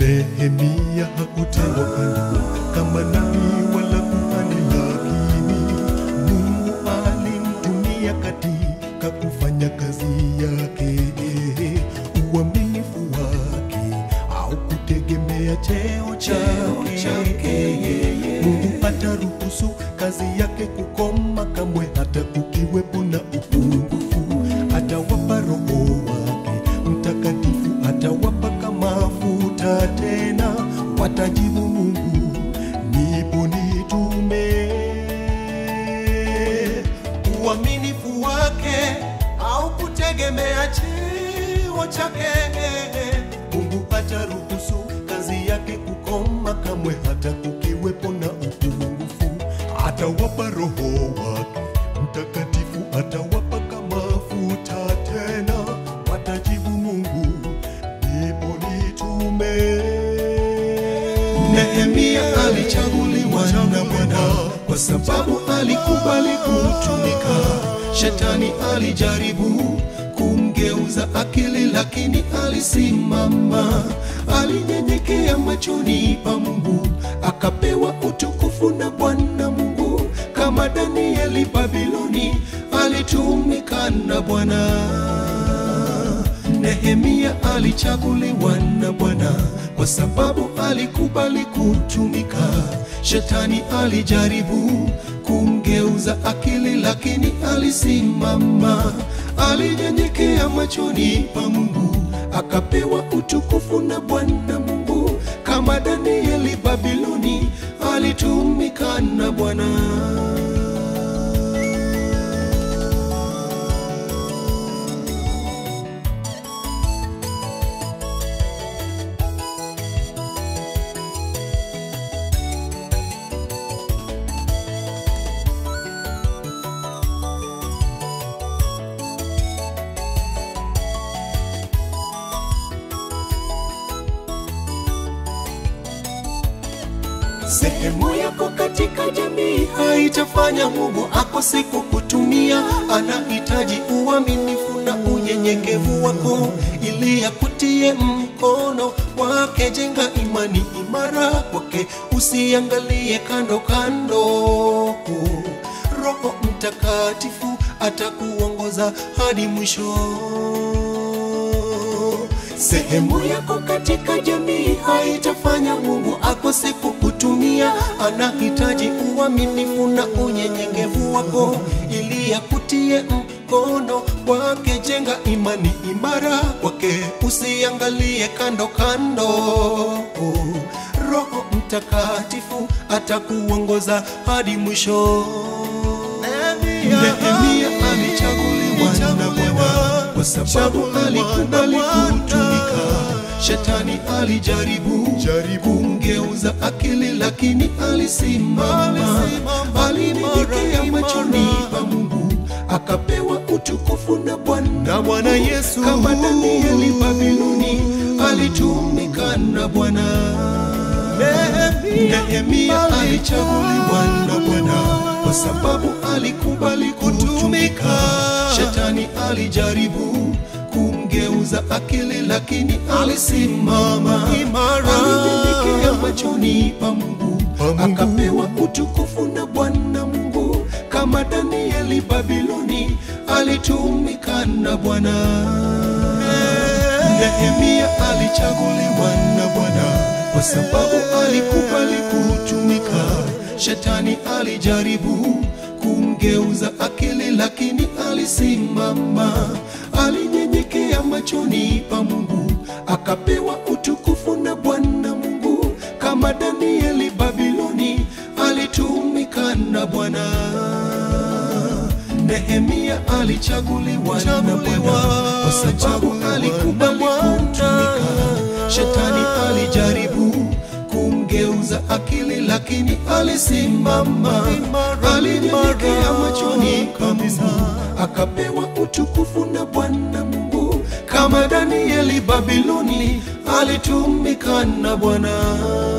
Nehemia hakutengwa kando kama nabii wala kuhani, lakini Mungu alimtumia katika kufanya kazi yake. Uaminifu wake au kutegemea cheo chake, Mungu ataruhusu kazi yake kukoma kamwe, hata kukiwepo na upungufu. Atawapa Roho wake Mtakatifu, atawapaka mafuta tena, watajibu Mungu, nipo nitume. Uaminifu wake au kutegemea cheo chake, Mungu ataruhusu kazi yake kukoma kamwe, hata kukiwepo na upungufu. Atawapa Roho wake Mtakatifu, atawapaka mafuta tena, watajibu Mungu, nipo nitume. Nehemia alichaguliwa na Bwana kwa sababu alikubali kutumika. Shetani alijaribu kumgeuza akili, lakini alisimama. Alinyenyekea machoni pa Mungu, akapewa utukufu na Bwana Mungu. Kama Danieli Babiloni, alitumika na Bwana. Nehemia alichaguliwa na Bwana kwa sababu alikubali kutumika. Shetani alijaribu kumgeuza akili, lakini alisimama. Alinyenyekea machoni pa Mungu, akapewa utukufu na Bwana Mungu. Kama Danieli Babiloni, alitumika na Bwana. Sehemu yako katika jamii haitafanya Mungu akose kukutumia. Anahitaji uaminifu na unyenyekevu wako ili akutie mkono wake. Jenga imani imara kwake, usiangalie kando kando. Roho Mtakatifu atakuongoza hadi mwisho. Sehemu yako katika jamii haitafanya Mungu akose kukutumia. Anahitaji uaminifu na unyenyekevu wako ili akutie mkono wake. Jenga imani imara kwake, usiangalie kando kando. Roho Mtakatifu atakuongoza hadi mwisho. Nehemia alichaguliwa na Bwana kwa sababu alikubali kutumika. Shetani alijaribu kumgeuza akili, lakini alisimama. Alinyenyekea machoni pa Mungu, akapewa utukufu na Bwana Na Bwana Yesu. kama Danieli Babiloni alitumika na Bwana. Nehemia alichaguliwa na Bwana kwa sababu alikubali kutumika. Shetani alijaribu kumgeuza akili, lakini alisimama Imara. Alinyenyekea machoni pa Mungu, Pa Mungu. akapewa utukufu na Bwana Mungu. Kama Danieli Babiloni alitumika na Bwana. Nehemia alichaguliwa na Bwana kwa sababu alikubali kutumika. Shetani alijaribu kumgeuza akili, lakini alisimama. Alinyenyekea machoni pa Mungu, akapewa utukufu na Bwana Mungu. Kama Danieli Babiloni alitumika na Bwana. Nehemia alichaguliwa na Bwana kwa sababu alikubali kutumika. Shetani alijaribu kumgeuza akili, lakini alisimama. Alinyenyekea machoni pa Mungu, akapewa utukufu na Bwana Mungu. Kama Danieli Babiloni alitumika na Bwana.